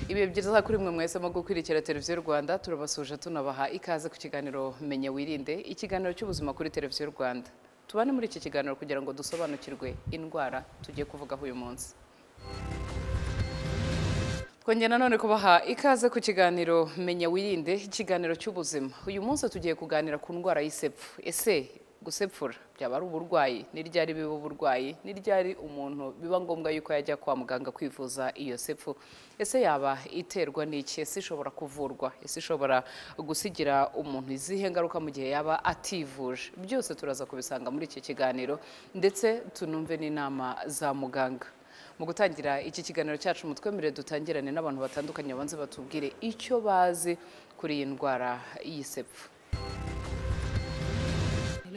ibihe byiza kuri mwe mwese mu gukwirikira televiziyo y'u rwanda turabasuje tunabaha ikaze ku kiganiro menye wirinde ikiganiro cy'ubuzima kuri televiziyo y'u rwanda tubane muri iki kiganiro kugira ngo dusobanukirwe indwara tugiye kuvugaho uyu munsi twongera nanone kubaha ikaze ku kiganiro menya wirinde ikiganiro cy'ubuzima uyu munsi tugiye kuganira ku ndwara y'isepfu ese gusepfura byaba ari uburwayi ni ryari biba uburwayi ni ryari umuntu biba ngombwa yuko yajya kwa muganga kwivuza iyo sepfu ese yaba iterwa n'iki ese ishobora kuvurwa ese ishobora gusigira umuntu izihe ngaruka mu gihe yaba ativuje byose turaza kubisanga muri iki kiganiro ndetse tunumve n'inama za muganga mu gutangira iki kiganiro cyacu mutwemerere dutangirane n'abantu batandukanye babanze batubwire icyo bazi kuri iyi ndwara y'isepfu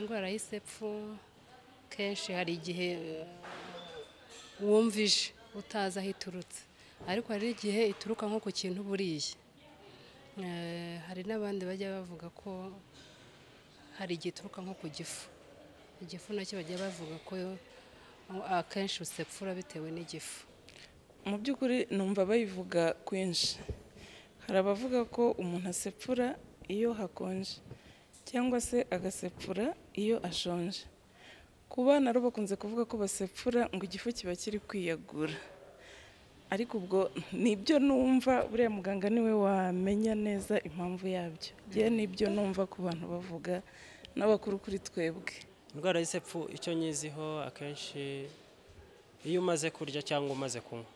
indwara y'isepfu kenshi hari igihe wumvije utazi aho iturutse ariko hari igihe ituruka nko ku kintu buriye hari n'abandi bajya bavuga ko hari igihe ituruka nko ku gifu igifu nacyo bajya bavuga ko akenshi usepfura bitewe n'igifu mu by'ukuri numva bayivuga kwinshi hari abavuga ko umuntu asepfura iyo hakonje cyangwa se agasepfura iyo ashonje ku bana rero bakunze kuvuga ko basepfura ngo igifu kiba kiri kwiyagura ariko ubwo nibyo numva buriya muganga niwe wamenya neza impamvu yabyo ngewe nibyo numva ku bantu bavuga n'abakuru kuri twebwe indwara y'isepfu icyo nyiziho akenshi iyo umaze kurya cyangwa umaze kunywa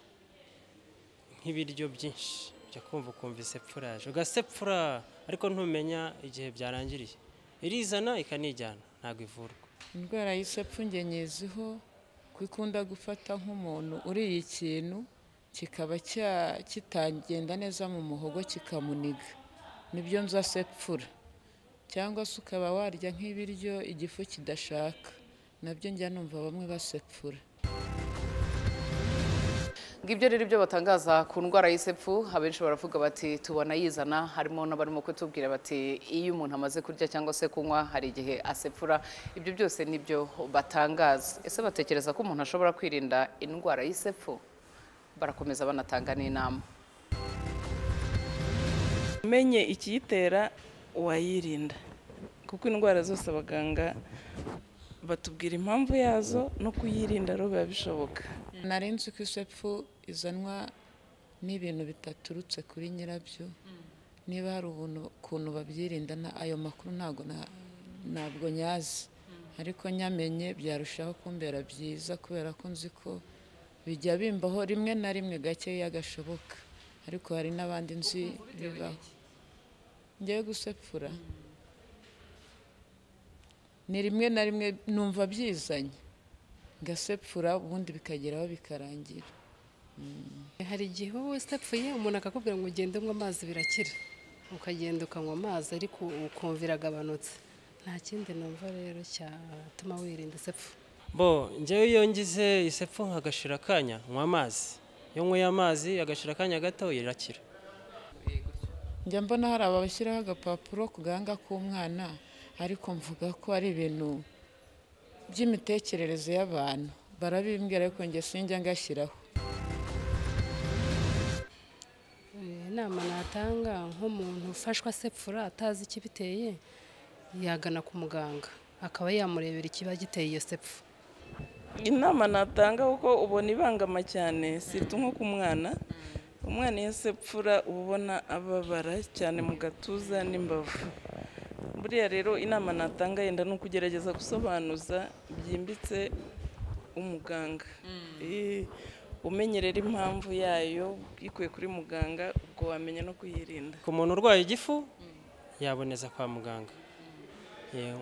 nk'ibiryo byinshi ujya kumva ukumva isepfuraje ugasepfura ariko ntumenya igihe byarangiriye irizana ikanijyana ntabwo ivurwa indwara y'isepfu nge nyiziho ko ikunda gufata nk'umuntu uriye ikintu kikaba kitagenda neza mu muhogo kikamuniga nibyo nza sepfura cyangwa se ukaba warya nk'ibiryo igifu kidashaka nabyo njya numva bamwe basepfura ngibyo rero ibyo batangaza ku ndwara y'isepfu abenshi baravuga bati tubona yizana harimo n'abarimo kutubwira bati iyo umuntu amaze kurya cyangwa se kunywa hari igihe asepfura ibyo byose nibyo batangaza ese batekereza ko umuntu ashobora kwirinda indwara y'isepfu barakomeza banatanga n'inama umenye ikiyitera wayirinda kuko indwara zose abaganga batubwira impamvu yazo no kuyirinda rero biba bishoboka nari nzi ko isepfu izanwa n'ibintu bidaturutse kuri nyirabyo niba hari ukuntu babyirinda ayo makuru ntabwo ntabwo nyazi ariko nyamenye byarushaho kumbera byiza kubera ko nzi ko bijya bimbaho rimwe na rimwe gakeya gashoboka ariko hari n'abandi nzi bibaho ngewe gusepfura ni rimwe na rimwe numva byizanye gasepfura ubundi bikageraho bikarangira hari igihe wowe usepfuye umuntu akakubwira ngo ugende unywe amazi birakira ukagenda ukanywa amazi ariko ukumva iragabanutse nta kindi numva rero cyatuma wirinda isepfu bo njyewe iyo ngize isepfu nkagashira akanya nywa amazi iyo nyweye amazi agashira akanya gato irakira njya mbona hari abashyiraho agapapuro ku gahanga k'umwana ariko mvuga ko ari ibintu by'imitekerereze y'abantu barabimbwira ariko njye sinjya ngashyiraho inama natanga nk'umuntu ufashwe asepfura atazi ikibiteye yagana ku muganga akaba yamurebera ikiba giteye iyo sepfu inama natanga kuko ubona ibangama cyane sirita nko ku mwana umwana iyo asepfura uba ubona ababara cyane mu gatuza n'imbavu buriya rero inama natanga yenda ni ukugerageza gusobanuza byimbitse umuganga umenyerera impamvu yayo yikuye kuri muganga ubwo wamenya no kuyirinda ku muntu urwaye igifu yaboneza kwa muganga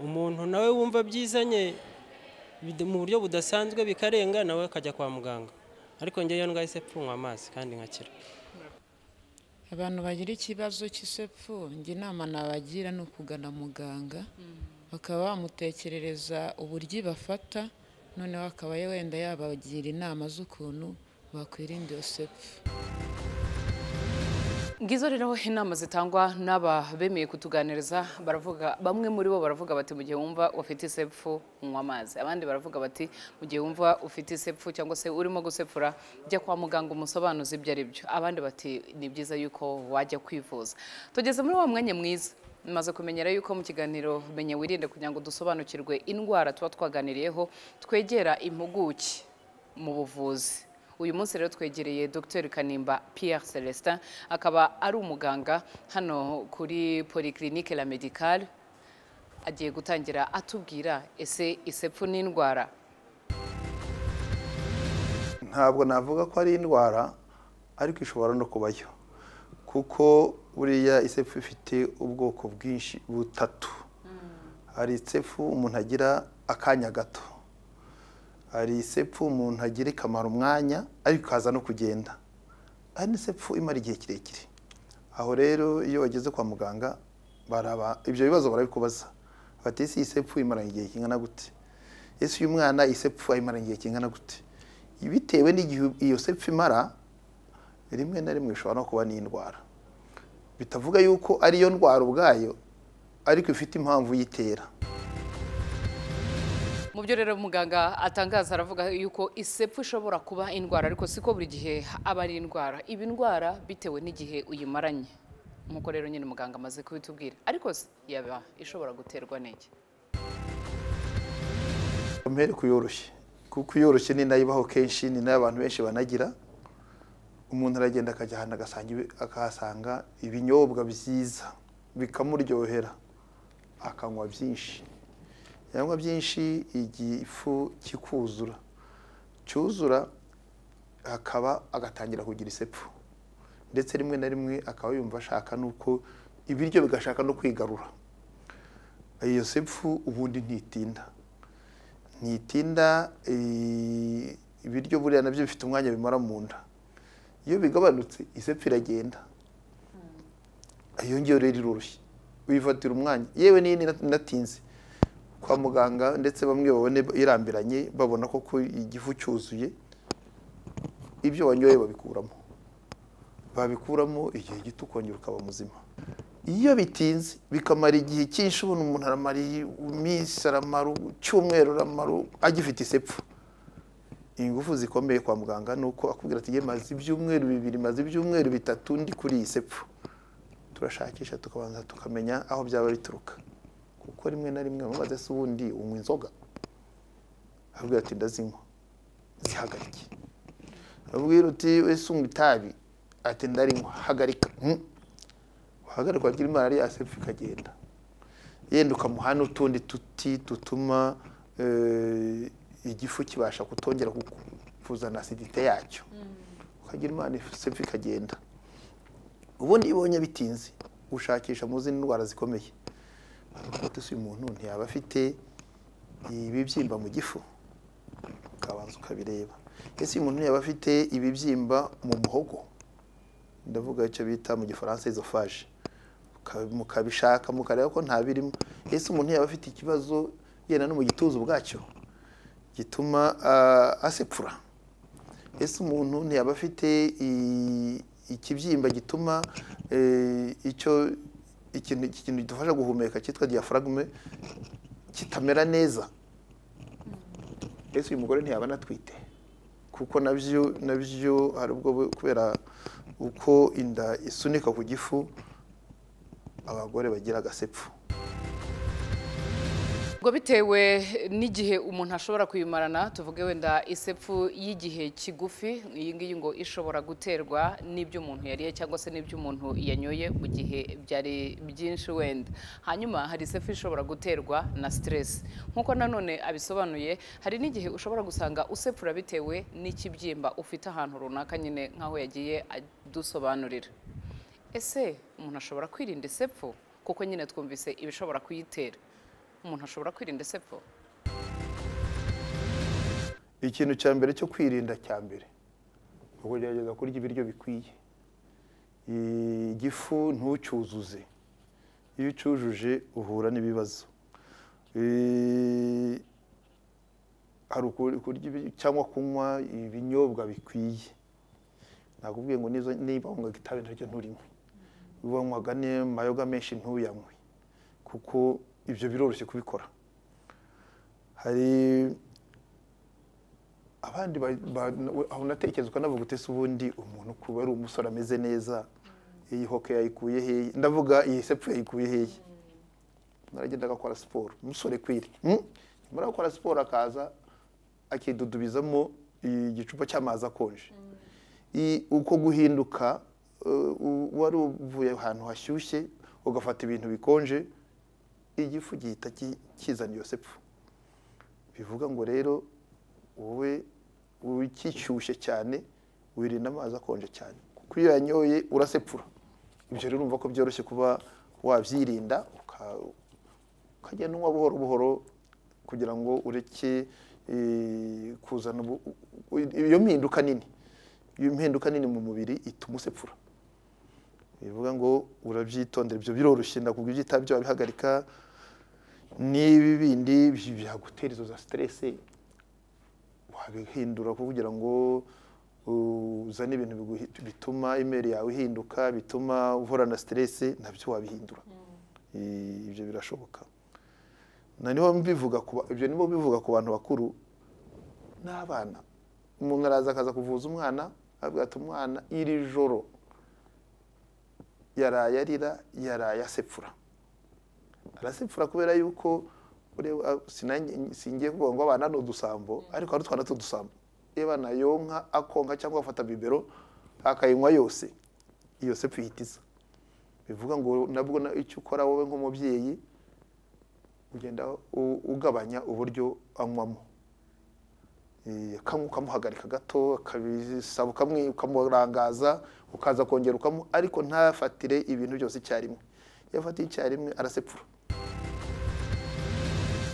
umuntu nawe wumva byizanye mu buryo budasanzwe bikarenga nawe akajya kwa muganga ariko njyewe iyo ndwaye isepfu nywa amazi kandi nkakira abantu bagira ikibazo cy'isepfu njye inama nabagira ni ukugana muganga bakaba bamutekerereza uburyo bafata noneho akaba wenda yabagira inama z'ukuntu bakwirinda iyo sepfu ngizo rero inama zitangwa n'aba bemeye kutuganiriza baravuga bamwe muri bo baravuga bati mu gihe wumva ufite isepfu unywa amazi abandi baravuga bati mu gihe wumva ufite isepfu cyangwa se urimo gusepfura jya kwa muganga umusobanuze ibyo ari byo abandi bati ni byiza yuko wajya kwivuza tugeze muri wa mwanya mwiza maze kumenyera yuko mu kiganiro menya wirinde kugira ngo dusobanukirwe indwara tuba twaganiriyeho twegera impuguke mu buvuzi uyu munsi rero twegereye dr kanimba pierre celestin akaba ari umuganga hano kuri polyclinique la medicale agiye gutangira atubwira ese isepfu ni indwara ntabwo navuga ko ari indwara ariko ishobora no kubayo kuko buriya isepfu ifite ubwoko bwinshi butatu hari isepfu umuntu agira akanya gato hari isepfu umuntu agira ikamara umwanya ariko ikaza no kugenda hari n'isepfu imara igihe kirekire aho rero iyo wageze kwa muganga baraba ibyo bibazo barabikubaza bati ese iyi sepfu imaranye igihe kingana gute ese uyu mwana iyi sepfu ayimaranye igihe kingana gute bitewe n'igihe iyo sepfu imara rimwe na rimwe ishobora no kuba n'indwara bitavuga yuko ariyo ndwara ubwayo ariko ifite impamvu yitera mu byo rero muganga atangaza aravuga yuko isepfu ishobora kuba indwara ariko siko buri gihe aba ari indwara iba indwara bitewe n'igihe uyimaranye nk'uko rero nyine muganga amaze kubitubwira ariko se yaba ishobora guterwa n'iki mpere kuyoroshye kuko iyoroshye ni nayo ibaho kenshi ni nayo abantu benshi banagira umuntu aragenda akajya ahantu agasanga ibi- akahasanga ibinyobwa byiza bikamuryohera akanywa byinshi yanywa byinshi igifu kikuzura cyuzura akaba agatangira kugira isepfu ndetse rimwe na rimwe akaba yumva ashaka n'uko ibiryo bigashaka no kwigarura iyo sepfu ubundi ntitinda ntitinda eh, ibiryo buriya nabyo bifite umwanya bimara mu nda iyo bigabanutse isepfu iragenda iyo ngiyo rero iroroshye wifatira umwanya yewe n'iyi ni- inatinze kwa muganga ndetse bamwe babone irambiranye babona koko igifu cyuzuye ibyo wanyoye babikuramo babikuramo igihe gito ukongera ukaba muzima iyo bitinze bikamara igihe cyinshi ubona umuntu aramara iminsi aramara icyumweru aramara agifite isepfu ingufu zikomeye kwa muganga ni uko akubwira ati maze ibyumweru bibiri maze ibyumweru bitatu ndi kuri iyi sepfu turashakisha tukabanza tukamenya aho byaba bituruka kuko rimwe na rimwe bamaze se ubundi unywa inzoga akubwira ati ndazinywa zihagarike abwira uti ese unywa itabi ati ndarinywa hagarika "Mm." wahagarikwa agira malariya sepfu ikagenda yenda ukamuha n'utundi tuti dutuma eh, igifu kibasha kutongera kuku- kuzana asidite yacyo ukagira imana sepfu ikagenda ubundi iyo ubonye bitinze ushakisha mu zindi ndwara zikomeye kuko uyu umuntu ntiyaba afite ibibyimba mu gifu ukabanza ukabireba ese uyu muntu ntiyaba afite ibibyimba mu muhogo ndavuga icyo bita mu gifaransa izofaje mukabishaka mukareba ko nta birimo ese umuntu yaba afite ikibazo yenda no mu gituza ubwacyo gituma ah, asepfura ese umuntu ntiyaba afite i- ikibyimba gituma eh, icyo ikintu ikintu gidufasha guhumeka cyitwa diafragme kitamera neza ese uyu mugore ntiyaba anatwite kuko nabyo nabyo hari ubwo bu- kubera uko inda isunika ku gifu abagore bagira agasepfu ubwo bitewe n'igihe umuntu ashobora kuyimarana tuvuge wenda isepfu y'igihe kigufi iyi ngiyi ngo ishobora guterwa n'ibyo umuntu yariye cyangwa se n'ibyo umuntu yanyoye mu gihe byari byinshi wenda hanyuma hari isepfu ishobora guterwa na siteresi nk'uko nanone abisobanuye hari n'igihe ushobora gusanga usepfura bitewe n'ikibyimba ufite ahantu runaka nyine nk'aho yagiye adusobanurira ese umuntu ashobora kwirinda isepfu kuko nyine twumvise ibishobora kuyitera umuntu ashobora kwirinda isepfu ikintu cya mbere cyo kwirinda cya mbere ni ukugerageza kurya ibiryo bikwiye igifu ntucyuzuze iyo ucyujuje uhura n'ibibazo Eh, hari uku- kurya ibi- cyangwa kunywa ibinyobwa bikwiye nakubwiye ngo nizo- niba unywa itabi naryo nturinywe wanywaga n'amayoga menshi ntuyanywe kuko ibyo biroroshye kubikora hari abandi ba- ba- aho natekerezwa navuga uti se ubundi umuntu kuba ari umusore ameze neza iyi hoke yayikuye hehe ndavuga iyi sepfu yayikuye hehe naragenda agakora siporo umusore kwiri Mm? nyuma yo gukora siporo akaza akidudubizamo igicupa cy'amazi akonje I- uko guhinduka uh, u- wari uvuye ahantu hashyushye ugafata ibintu bikonje igifu gihita ki- kizana iyo sepfu bivuga ngo rero wowe ukishyushye cyane wirinda amazi akonje cyane kuko iyo uyanyoye urasepfura ibyo rero urumva ko byoroshye kuba wabyirinda uka- ukagenda unywa buhoro buhoro kugira ngo ureke eh, kuzana ubu- u- u- iyo mpinduka nini iyo mpinduka nini mu mubiri ituma usepfura bivuga ngo urabyitondera ibyo biroroshye ndakubwira ibyo utabyo wabihagarika n'ibi bindi bi- byagutera izo za siterese wabihindura kugira ngo uzane ibintu biguhi- bituma imeri yawe ihinduka bituma uhorana siterese nabyo wabihindura Eh, ibyo birashoboka na niho mbivuga ku ba- ibyo nibo bivuga ku bantu bakuru n'abana umuntu araza akaza kuvuza umwana avuga ati umwana iri joro yaraye arira yaraye asepfura arasepfura kubera yuko ureba- sinange- singiye kuvuga ngo abana ni udusambo ariko hari utwana tw'udusambo iyo abana yonka akonka cyangwa afata bibero akayinywa yose iyo sepfu ihita iza bivuga ngo nabwo na- icyo ukora wowe nk'umubyeyi ugenda u- ugabanya uburyo anywamo Eh, kamwe ukamuhagarika gato akabisaba ukamwe ukamurangaza ukaza kongera ukamu ariko ntafatire ibintu byose icyarimwe iyo afatiye icyarimwe arasepfura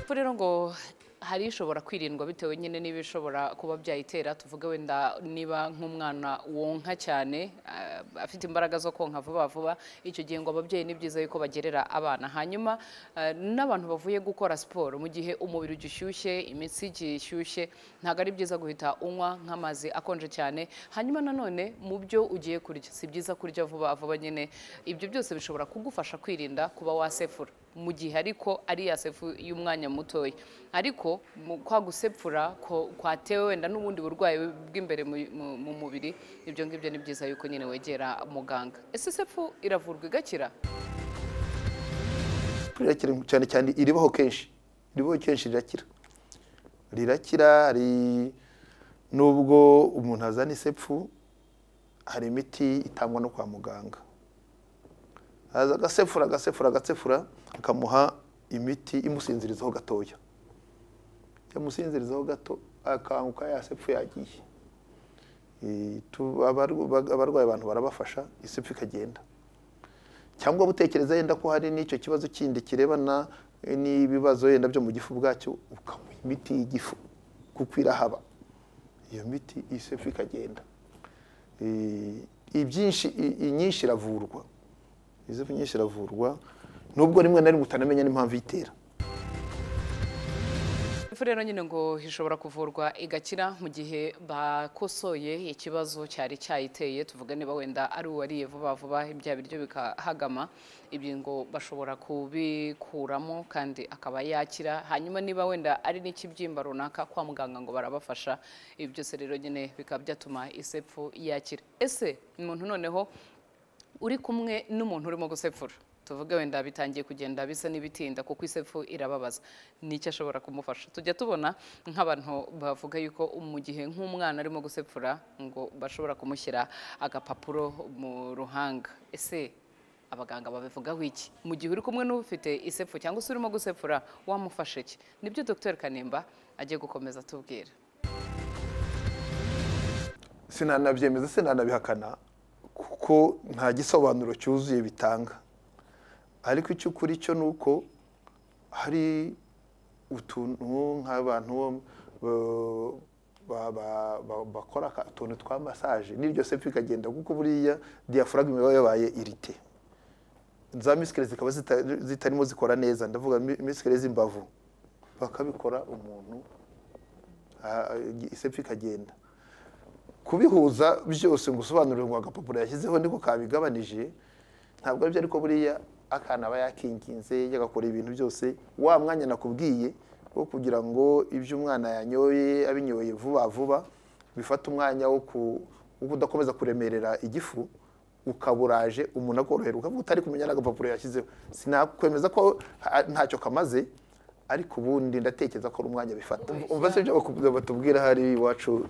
Epfo rero ngo hari ishobora kwirindwa bitewe nyine n'ibishobora kuba byayitera tuvuge wenda niba nk'umwana wonka cyane ah, afite imbaraga zo konka vuba vuba icyo gihe ngo ababyeyi ni byiza yuko bagerera abana hanyuma ah, n'abantu bavuye gukora siporo mu gihe umubiri ugishyushye imitsi igiye ishyushye ntabwo ari byiza guhita unywa nk'amazi akonje cyane hanyuma nanone mu byo ugiye kurya si byiza kurya vuba vuba nyine ibyo byose bishobora kugufasha kwirinda kuba wasefura mu gihe ariko ari ya sefu y'umwanya mutoya ariko mu- kwa gusepfura ko- kwatewe wenda n'ubundi burwayi bw'imbere mu- mu- mu mubiri ibyo ngibyo ni byiza yuko nyine wegera muganga ese sefu iravurwa igakira rirakira cyane cyane iribaho kenshi iribaho kenshi rirakira rirakira hari n'ubwo umuntu azana isepfu hari imiti itangwa no kwa muganga haza agasefura agasefura agasefura akamuha imiti imusinzirizaho gatoya yamusinzirizaho gato akanguka ya sepfu yagiye Eh, tu- abarwa- abarwayi abantu barabafasha isepfu ikagenda cyangwa gutekereza yenda ko hari n'icyo kibazo kindi kirebana eh, n'ibibazo yenda byo mu gifu bwacyo ukamuha imiti y'igifu kuko irahaba iyo miti isefu ikagenda Eh, ibyinshi i- inyinshi iravurwa isefu nyinshi iravurwa nubwo rimwe na rimwe utanamenya n'impamvu itera Ifu rero nyine ngo ishobora kuvurwa igakira mu gihe bakosoye ikibazo cyari cyayiteye tuvuga niba wenda ari uwariye vuba vuba bya biryo bikahagama ibyo ngo bashobora kubikuramo kandi akaba yakira hanyuma niba wenda ari n'ikibyimba runaka kwa muganga ngo barabafasha ibi byose rero nyine bikaba byatuma isepfu yakira ese umuntu noneho uri kumwe n'umuntu urimo gusepfura tuvuge wenda bitangiye kugenda bisa n'ibitinda kuko isepfu irababaza nicyo ashobora kumufasha tujya tubona nk'abantu bavuga yuko mu gihe nk'umwana arimo gusepfura ngo bashobora kumushyira agapapuro mu ruhanga ese abaganga babivugaho iki mu gihe uri kumwe n'ufite isepfu cyangwa se urimo gusepfura wamufasha iki nibyo dr kanimba agiye gukomeza atubwira sinanabyemeza sinanabihakana kuko nta gisobanuro cyuzuye bitanga ariko icy'ukuri cyo ni uko hari utuntu nk'abantu bo- ba- ba- ba- bakora aka- utuntu twa masaje n'iryo sefu ikagenda kuko buriya diyafuragma iba yabaye irite za misikere zikaba zita- zitarimo zikora neza ndavuga mi- misikere z'imbavu bakabikora umuntu ah, isefu ikagenda kubihuza byose ngo usobanurire ngo agapapuro yashyizeho niko kabigabanije ntabwo aribyo ariko buriya akana aba yakinginze yagakora ibintu byose wa mwanya nakubwiye wo kugira ngo ibyo umwana yanyoye abinyoye vuba vuba bifate umwanya wo ku- wo kudakomeza kuremerera igifu ukaburaje umuntu akorohera ukavuga utari kumenya n'agapapuro yashyizeho sinakwemeza ko ha- ntacyo kamaze ariko ubundi ndatekereza ko ari umwanya bifata umva se ibyo baku- batubwira hari iwacu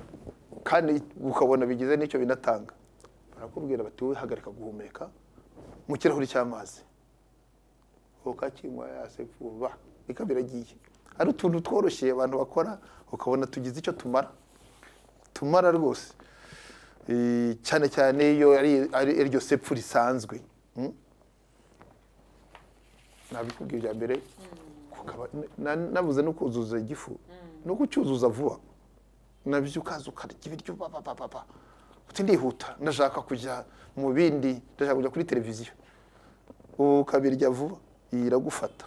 kandi ukabona bigize n'icyo binatanga barakubwira bati wowe hagarika guhumeka mu kirahuri cy'amazi voka kinywa yase vuba ikaba iragiye hari utuntu tworoshye abantu bakora ukabona tugize icyo tumara tumara rwose Eh, cyane cyane iyo ari ari iryo sepfu risanzwe mm? nabikubwiye bya mbere kukaba- na- na- nabuze no kuzuza igifu no kucyuzuza vuba nabyo ukaza ukarya ibiryo papapapa uti ndihuta ndashaka kujya mu bindi ndashaka kujya kuri televiziyo ukabirya vuba iyi iragufata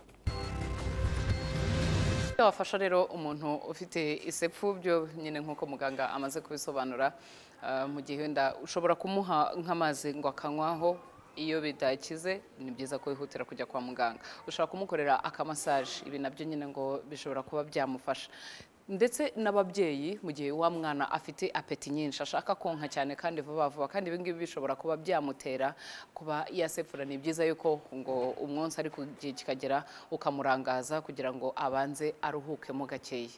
byawafasha rero umuntu ufite isepfu byo nyine nk'uko muganga amaze kubisobanura ah, mu gihe wenda ushobora kumuha nk'amazi ngo akanywaho iyo bidakize ni byiza ko wihutira kujya kwa muganga ushobora kumukorera akamasaje ibi nabyo nyine ngo bishobora kuba byamufasha ndetse n'ababyeyi mu gihe wa mwana afite apeti nyinshi ashaka konka cyane kandi vuba vuba kandi ibi ngibi bishobora kuba byamutera kuba yasepfura ni byiza yuko ngo umwonsi ari ku gihe kikagera ukamurangaza kugira ngo abanze aruhukemo gakeya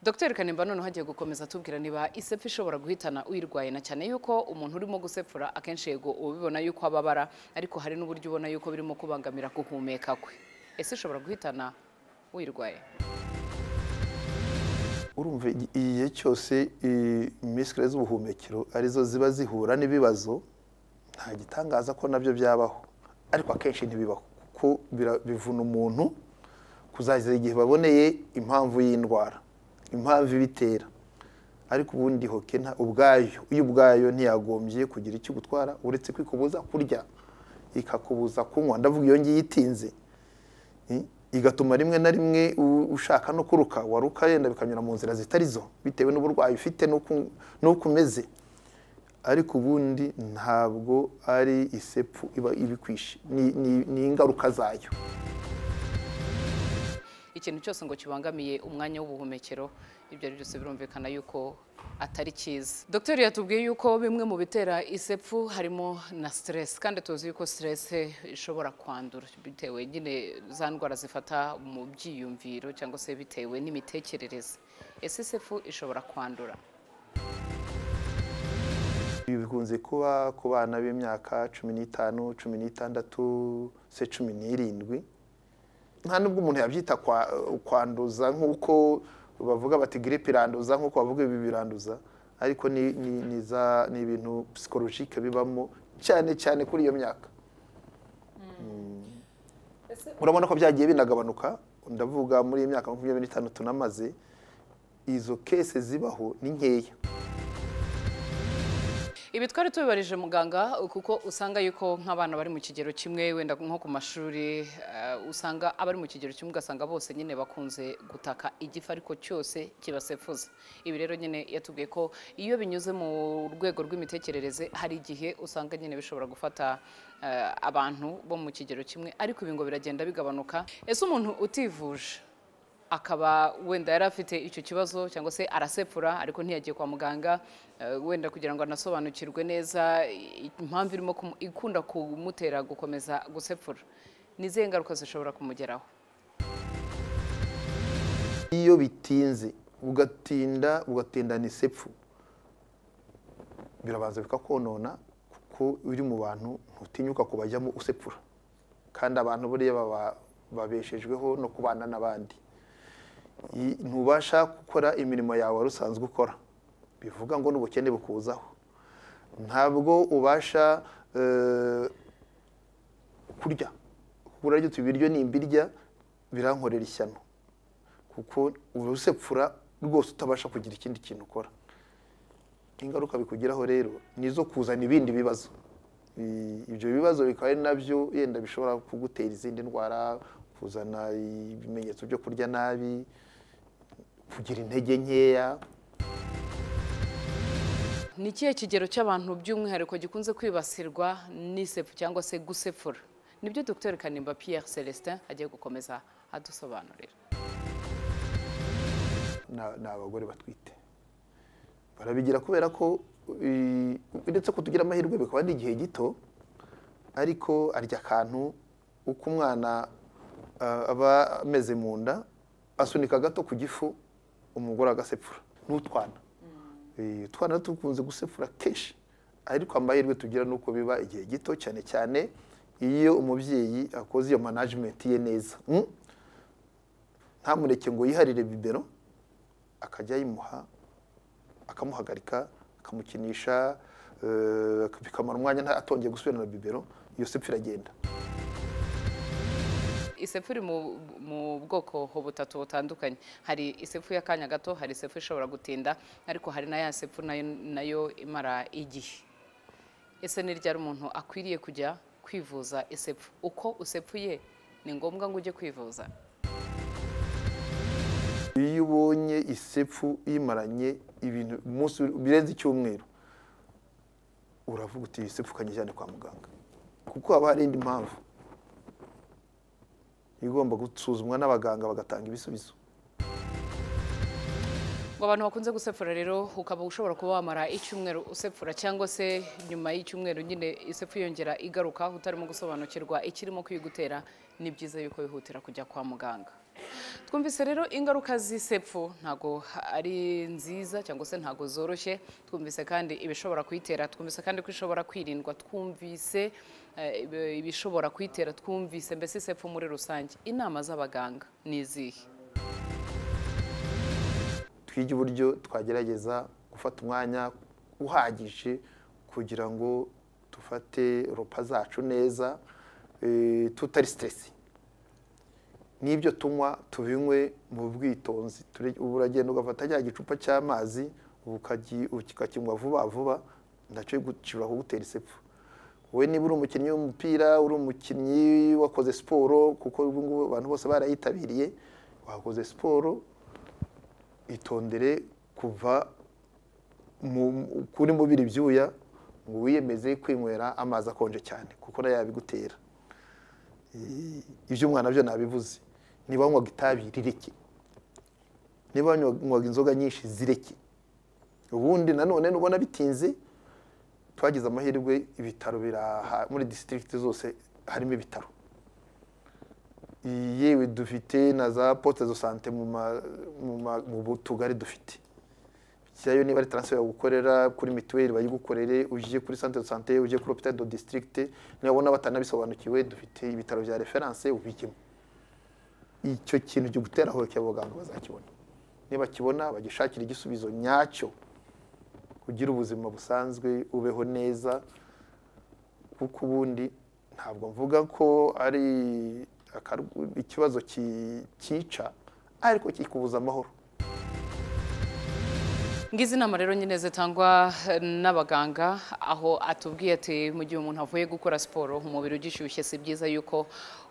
Dr Kanimba noneho hagiye gukomeza atubwira niba isepfu ishobora guhitana uyirwaye na cyane yuko umuntu urimo gusepfura akenshi yego uba ubibona yuko ababara ariko hari n'uburyo ubona yuko birimo kubangamira guhumeka kwe ese ishobora guhitana uyirwaye urumva igi- igihe cyose i- imisikire z'ubuhumekero arizo ziba zihura n'ibibazo nta gitangaza ko nabyo byabaho ariko akenshi ntibibaho kuko bira- bivuna umuntu kuzageza igihe baboneye impamvu y'indwara impamvu ibitera ariko ubundi hoke nta ubwayo iyo ubwayo ntiyagombye kugira icyo igutwara uretse kwikubuza kurya ikakubuza kunywa ndavuga iyo ngiyo itinze Eh, igatuma rimwe na rimwe u- ushaka no kuruka waruka yenda bikanyura mu nzira zitari zo bitewe n'uburwayi ufite n'uko- n'uko umeze ariko ubundi ntabwo ari isepfu iba ibikwishe ni- ni- ni ingaruka zayo ikintu cyose ngo kibangamiye umwanya w'ubuhumekero ibyo ari byose birumvikana yuko atari cyiza dogiteri yatubwiye yuko bimwe mu bitera isepfu harimo na stress kandi tuzi yuko stress ishobora kwandura bitewe nyine za ndwara zifata mu byiyumviro cyangwa se bitewe n'imitekerereze ese isepfu ishobora kwandura ibi bikunze kuba ku bana b'imyaka cumi n'itanu cumi n'itandatu se cumi n'irindwi nta nubwo umuntu yabyita kwa- kwanduza nk'uko bavuga bati giripe iranduza nk'uko bavuga ibi biranduza ariko ni- ni- ni za- ni ibintu psikolojike bibamo cyane cyane kuri iyo myaka urabona ko byagiye binagabanuka ndavuga muri iyi myaka makumyabiri n'itanu tunamaze izo kese zibaho ni nkeya ibi twari tubibarije muganga kuko usanga yuko nk'abana bari mu kigero kimwe wenda nko ku mashuri eh, usanga abari mu kigero kimwe ugasanga bose nyine bakunze gutaka igifu ariko cyose kibasefuza ibi rero nyine yatubwiye ko iyo binyuze mu rwego rw'imitekerereze hari igihe usanga nyine bishobora gufata eh, abantu bo mu kigero kimwe ariko ibi ngo biragenda bigabanuka ese umuntu utivuje akaba wenda yari afite icyo kibazo cyangwa se arasepfura ariko ntiyagiye kwa muganga eh, wenda kugira ngo anasobanukirwe neza i- impamvu irimo kumu- ikunda kumutera gukomeza gusepfura ni izihe ngaruka zishobora kumugeraho iyo bitinze ugatinda ugatindana isepfu birabanza bikakonona kuko uri mu bantu ntutinyuka kubajyamo usepfura kandi abantu buriya baba- babeshejweho no kubana n'abandi I- ntubasha gukora imirimo yawe wari usanzwe ukora bivuga ngo n'ubukene bukuzaho ntabwo ubasha eh, kurya kurya ibiryo nimbirya birankorera ishyano kuko uba usepfura rwose utabasha kugira ikindi kintu ukora ingaruka bikugeraho rero ni izo kuzana ibindi bibazo I- ibyo bibazo bikaba ari nabyo yenda bishobora kugutera izindi ndwara kuzana ibimenyetso byo kurya nabi kugira intege nkeya ni ikihe kigero cy'abantu by'umwihariko gikunze kwibasirwa n'isefu cyangwa se gusefura nibyo dr kanimba pierre celestin agiye gukomeza adusobanurira na- ni abagore batwite barabigira kubera ko eh, uretse ko tugira amahirwe bikaba ari igihe gito ariko arya akantu uko umwana ah, aba ameze mu nda asunika gato ku gifu umugore agasepfura n'utwana Eh, utwana tukunze gusepfura kenshi ariko amahirwe tugira ni uko biba igihe gito cyane cyane iyo umubyeyi akoze iyo management ye neza Mm. ntamureke ngo yiharire bibero akajya yimuha akamuhagarika akamukinisha eh, bikamara umwanya nta- atongeye gusubirana bibero iyo se ipfa iragenda isefu iri mu- mu bwoko butatu butandukanye hari isefu y'akanya gato hari isefu ishobora gutinda ariko hari na ya sefu nayo nayo imara igihe ese ni ryari umuntu akwiriye kujya kwivuza isefu uko usepfuye ni ngombwa ngo ujye kwivuza iyo ubonye isepfu imaranye ibintu umunsi birenze icyumweru uravuga uti iyi sepfu kanyijyane kwa muganga kuko haba hari indi mpamvu igomba gusuzumwa n'abaganga bagatanga ibisubizo ngo abantu bakunze gusefura rero ukaba ushobora kuba wamara icyumweru usefura cyangwa se nyuma y'icyumweru nyine isefu yongera igaruka utarimo gusobanukirwa ikirimo kuyigutera ni byiza yuko wihutira kujya kwa muganga twumvise rero ingaruka z'isefu ntago ari nziza cyangwa se ntago zoroshye twumvise kandi ibishobora kuyitera twumvise kandi ko ishobora kwirindwa twumvise eh, ibi- ibishobora kuyitera twumvise mbese isefu muri rusange inama z'abaganga ni izihe twige uburyo twagerageza gufata umwanya uhagije kugira ngo dufate ropa zacu neza eh, tutari siteresi n'ibyo tunywa tubinywe mu bwitonzi Turi- ubu uragenda ugafata cya gicupa cy'amazi ukaji- ukakinywa vuba vuba nacyo gishobora kugutera isepfu wowe niba uri umukinnyi w'umupira uri umukinnyi wakoze siporo kuko ubu ngubu abantu bose barayitabiriye wakoze siporo itondere kuva mu- kuri mubiri ibyuya ngo wiyemeze kwinywera amazi akonje cyane kuko nayo yabigutera Eh, iby'umwana byo nabivuze niba wanywaga itabi rireke niba wanywaga inzoga nyinshi zireke ubundi nanone nubona bitinze twagize amahirwe ibitaro biraha muri disitirigiti zose harimo ibitaro yewe dufite na za poste de sante mu ma- mu ma- mu bu- tugari dufite byayo niba ari transfer yagukorera kuri mituweli bayigukorere uje kuri centre de sante uje kuri hôpital de district nibabona batanabisobanukiwe dufite ibitaro bya reference ubijyemo icyo kintu cyo gutera hoke abaganga bazakibona niba kibona bagishakira igisubizo nyacyo ugire ubuzima busanzwe ubeho neza kuko ubundi ntabwo mvuga ko ari akaru- ikibazo ki- cyica ariko kikubuza amahoro ngizi inama rero nyine zitangwa eh, n'abaganga aho atubwiye ati mu gihe umuntu avuye gukora siporo umubiri ugishyushye si byiza yuko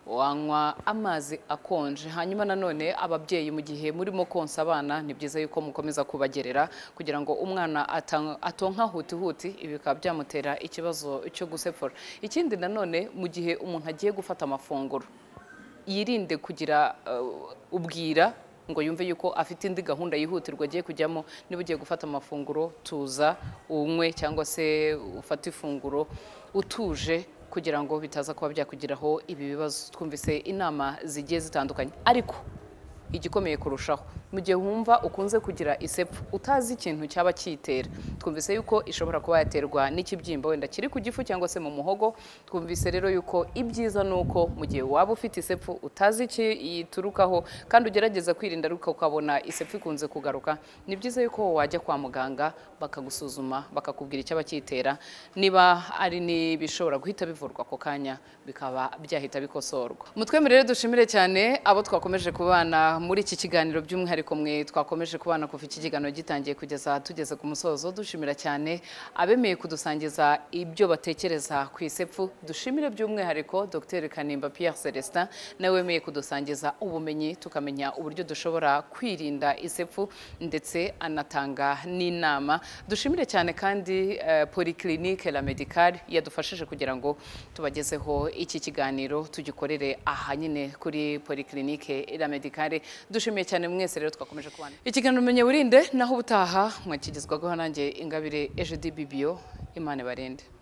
wanywa amazi akonje hanyuma nanone ababyeyi mu gihe murimo konsa abana ni byiza yuko mukomeza kubagerera kugira ngo umwana ata- atonka hutihuti ibi bikaba byamutera ikibazo cyo gusepfura ikindi nanone mu gihe umuntu agiye gufata amafunguro yirinde kugira uh, ubwira ngo yumve yuko afite indi gahunda yihutirwa agiye kujyamo niba ugiye gufata amafunguro tuza unywe cyangwa se ufate ifunguro utuje kugira ngo bitaza kuba byakugiraho ibi bibazo twumvise inama zigiye zitandukanye ariko igikomeye kurushaho mu gihe wumva ukunze kugira isepfu utazi ikintu cyaba kiyitera twumvise yuko ishobora kuba yaterwa n'ikibyimba wenda kiri ku gifu cyangwa se mu muhogo twumvise rero yuko ibyiza ni uko mu gihe waba ufite isepfu utazi iki yiturukaho kandi ugerageza kwirinda ariko ukabona isepfu ikunze kugaruka ni byiza yuko wajya kwa muganga bakagusuzuma bakakubwira icyaba kiyitera niba ari n'ibishobora guhita bivurwa ako kanya bikaba byahita bikosorwa mutwemerere dushimire cyane abo twakomeje kubana muri iki kiganiro by'umwihariko ariko mwe twakomeje kubana kuva iki kiganiro gitangiye kugeza tugeze ku musozo dushimira cyane abemeye kudusangiza ibyo batekereza ku isepfu dushimire by'umwihariko dr kanimba pierre celestin nawe wemeye kudusangiza ubumenyi tukamenya uburyo dushobora kwirinda isepfu ndetse anatanga n'inama dushimire cyane kandi eh, polyclinique la medicale yadufashije kugira ngo tubagezeho iki kiganiro tugikorere aha nyine kuri polyclinique la medicale dushimiye cyane mwese rero twakomeje kubana ikiganiro umenye wirinde naho ubutaha mwakigezwaho nanjye ingabire ejo di bibiyo imana ibarinde